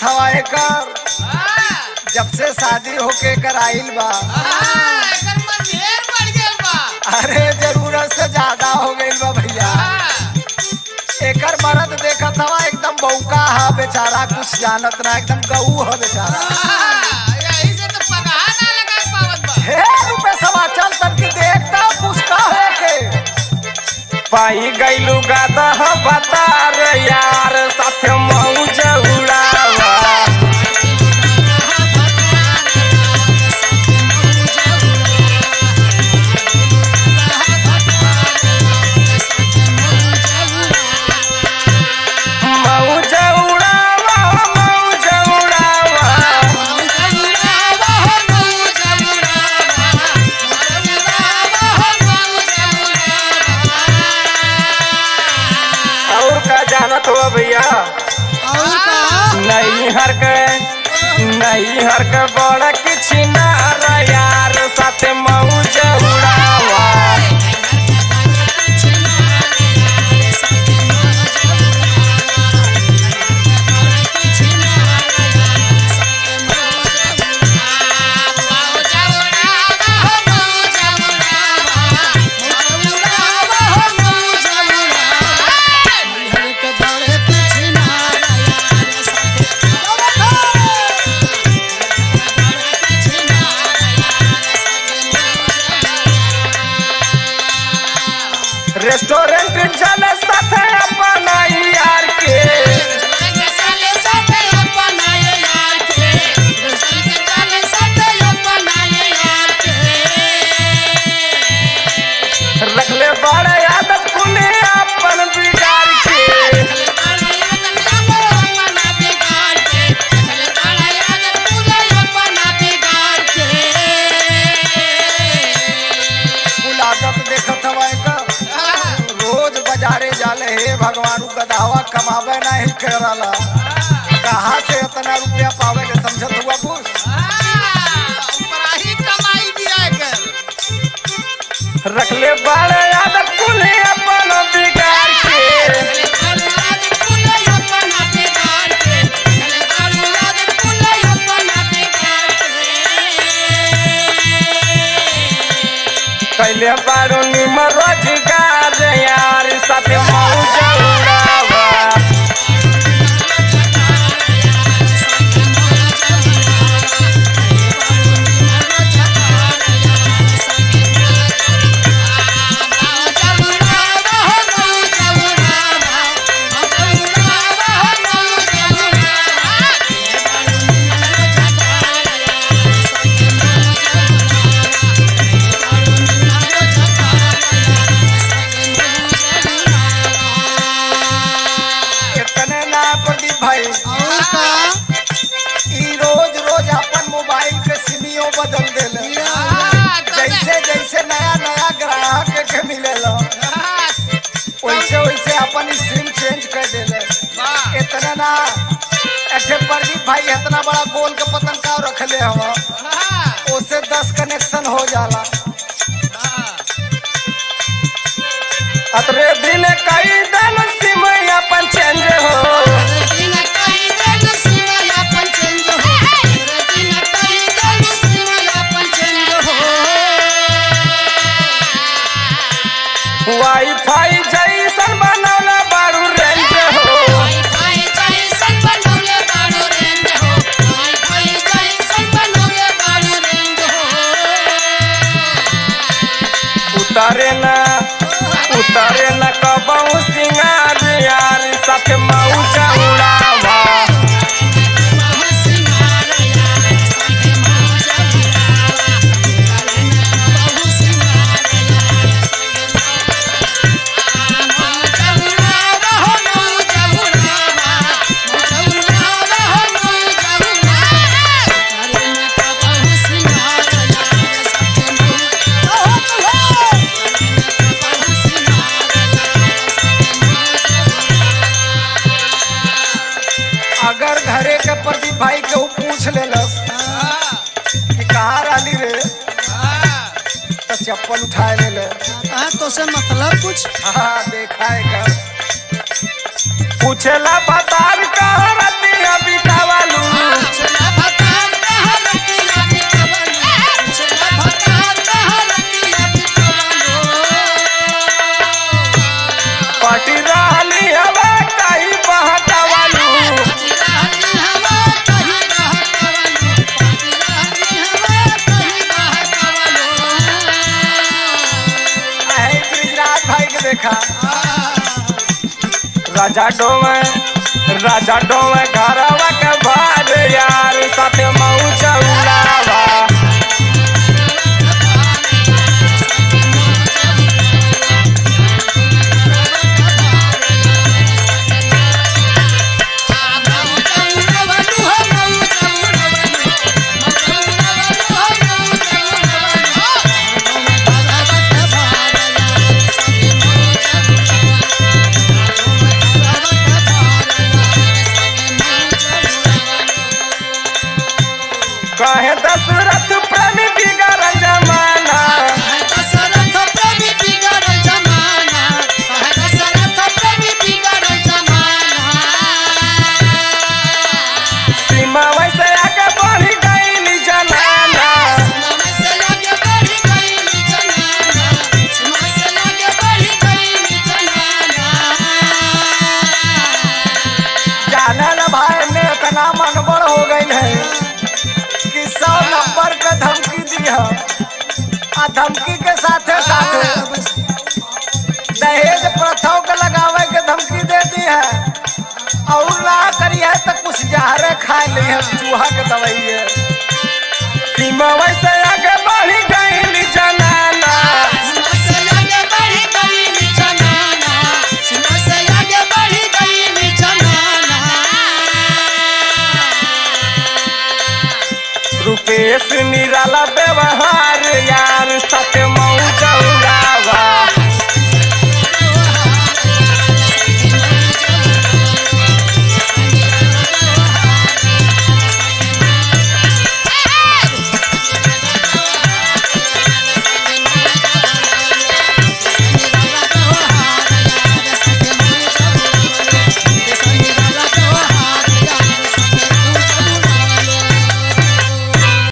देखत हवा एकर हाँ, जब से शादी होके कर आइल बा हाँ, एकर मन ढेर बढ़ गेल बा अरे जरूरत से ज्यादा हो गइल बा भैया हाँ, एकर मरद देखत हवा एकदम बौका हा बेचारा कुछ जानत ना एकदम गऊ ह बेचारा हाँ, यही से तो पगहा ना लगाए पावत बा हे रुपए सवा चल तन की देखता पूछता है के पाई गईलू गादा बता रे यार साथ मौज उड़ावा मौज उड़ावा मौज उड़ावा और का जानत हो भैया नहीं हर के नहीं हर के बड़ा किछ ना रे यार साथ मौज उड़ावा रेस्टोरेंट चले साथ अपना यार के रखले बड़े आदत कुने अपन बिगाड़ के कुल आदत देखत हवा एकर रोज बाजारे जाले हे भगवान उ गदावा कमावे नहीं करला कहाँ से इतना रुपया पावे के समझत हुआ कुछ कमाई दिया कर रखले बड़े आदत कुने अपन बिगाड़ के कैले बारू निम रोजगार यार साथ मौज उड़ावा इतने ना प्रदीप भाई ई रोज रोज अपन मोबाइल के सिमियो बदल देले जैसे जैसे नया नया ग्राहक के मिलेला वैसे वैसे अपन सिम चेंज कर देले इतना ना ऐसे प्रदीप भाई इतना बड़ा गोल के पतन का रखले हवा उससे दस कनेक्शन हो जाला अतरे दिन कई दिन सिम अपन चेंज हो वाईफाई जैसन बनौला बारू रेंज हो उतारे ना उतारे ना कबहू सिंगार यार साथ मौज उड़ावा अगर घरे के प्रदीप भाई के ऊ पूछ लेलस कि कहाँ रहली रे तो चप्पल उठाए ले ले तो से मतलब कुछ हाँ देखा है कर पूछला बतार कहाँ रतिया बितावलू राजा डोमे राजा डोमे घरवा के भार यार साथे मौज उड़ावा कहे दशरथ प्रेमी बिगड़ जमाना सीमा वैसे आगे बढ़ गई जनाना जाने न भाई ने इतना मनबड़ हो गई है कि सौ नंबर के धमकी दी है आ धमकी के साथे साथे दहेज प्रथाओं के लगावे के धमकी दे दी है और ना करी है तो कुछ जहरे खा ली है चूहा के दवाई है सीमा वैसे आगे बढ़ गई